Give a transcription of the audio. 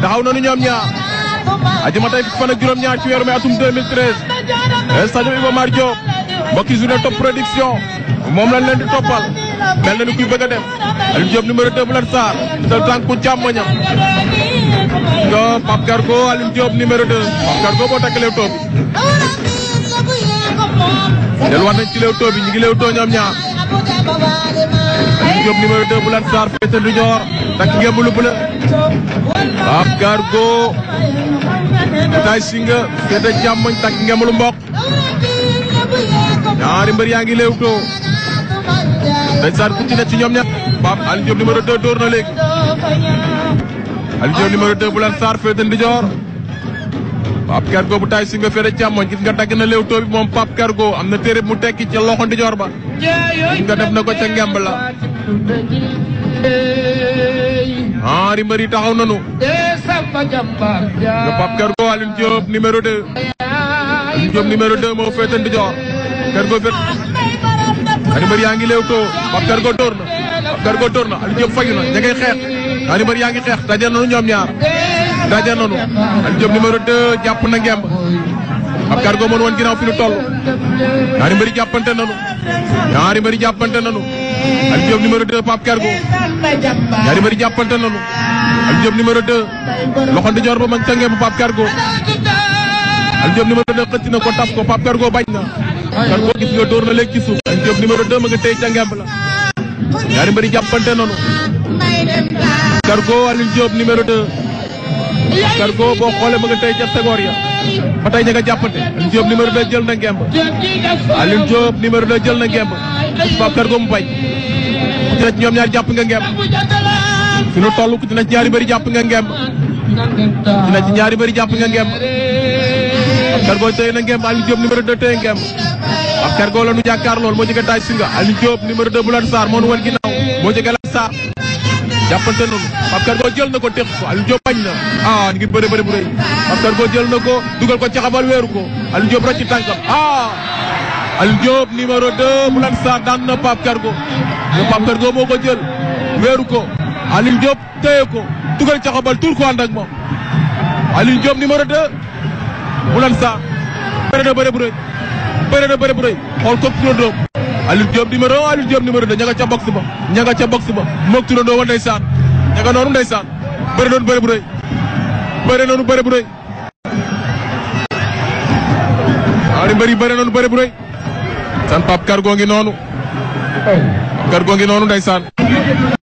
taxaw nañu ñoom ñaar ajuma tey fan ak juróom-ñaar ci weeru mai atum 2013 stade Iba Mar Diop mbokki journée top production moom lañ leen di toppal mel na ni kuy bëgg a dem Aliou Diop numéro 2 bu Lat Sarr sa tànku càmmoñam nga Pape Gargo Aliou Diop numéro 2 Pape Gargo boo takk Leewtoo bi delluwaat nañ ci Leewtoo bi ñu ngi Leewtoo ñoom ñaar Aliou Diop numéro 2 bu Lat Sarr féete ndijoor takk ngemb lu bleu Pape Gargo Tay Singa féete càmmoñ takk ngemb lu mboq ñaari mbër yaa ngi Leewtoo ndeysaan ku ci ne ci ñoom ñett Pape Aliou Diop numéro 2 dóor na léegi Aliou Diop numéro 2 bu Lat Sarr féete ndijoor Pape Gargo bu Tay Singa féete càmmoñ gis nga dagg na Leewtoo bi moom Pape Gargo am na téere mu tekki ca loxo ndijoor ba gis nga def na ko ca ngemb la ñaari mbër yi taxaw nanu nga Pape Gargo Aliou Diop numéro 2 Aliou Diop numéro 2 moo féete ndijoor Gargo féete ñaari mbër yaa ngi Leewtoo Pape Gargo dóor na Pape Gargo dóor na Aliou Diop fayu na ña ngay xeex ñaari mbër yaa ngi xeex daje nanu ñoom ñaar daje nanu Aliou Diop numéro 2 jàpp na ngemb Pape Gargo mën woon ginnaaw fi nu toll ñaari mbër yi jàppante nanu ñaari mbër yi jàppante nanu Aliou Diop numéro 2 Pape Gargo ñaari mbër yi jàppante nanu Aliou Diop numéro 2 loxo ndijoor ba ma ngi ca ngemb Pape Gargo Aliou Diop numéro 2 xëcc na ko taf ko Pape Gargo bañ na Gargo gis nga dóor na léegi ci suuf Aliou Diop numéro 2 ma nga téye ca ngemb la ñaari mbër yi jàppante nanu Gargo Aliou Diop numéro 2 Gargo boo xoolee ma nga téye ca tegoor ya ba tey ña nga jàppante Aliou Diop numéro 2 jël na ngemb Aliou Diop numéro 2 jël na ngemb Pape Gargo mu bañ ku ci ne ci ñoom ñaar jàpp nga ngemb fi nu toll ku ci ne ci ñaari bëri jàpp nga ngemb ku ci ne ci ñaari bëri jàpp nga ngemb Pape Gargo téye na ngemb Aliou Diop numéro 2 téye ngemb Pape Gargo la nu jàkkaar lool moo jóge Tay Singa Aliou Diop numéro 2 bu Lat Sarr moo nu wan ginnaaw moo jóge Lat Sarr jàppante noonu Pape Gargo jël na ko teq ko Aliou Diop bañ na ah ni ngi bëre bëre bu rëy Pape Gargo jël na ko dugal ko caxabal weeru ko Aliou Diop rocc tànkam ah Aliou Diop numéro 2 bu Lat Sarr daan na Pape Gargo mais Pape Gargo moo ko jël weeru ko Aliou Diop téye ko dugal caxabal tur ko ànd ak moom Aliou Diop numéro 2 bu Lat Sarr bëre na bëre bu rëy bëre na bëre bu rëy xool ko turandoo Aliou Diop numéro 1 Aliou Diop numéro 2 ña nga ca box ba ña nga ca box ba moog turandoo wa ndeysaan ña nga noonu ndeysaan bëre noonu bëre bu rëy bëre noonu bëre bu rëy ñaari mbër yi bëre noonu bëre bu rëy san Pape Gargo ngi noonu Pape Gargo ngi noonu ndeysaan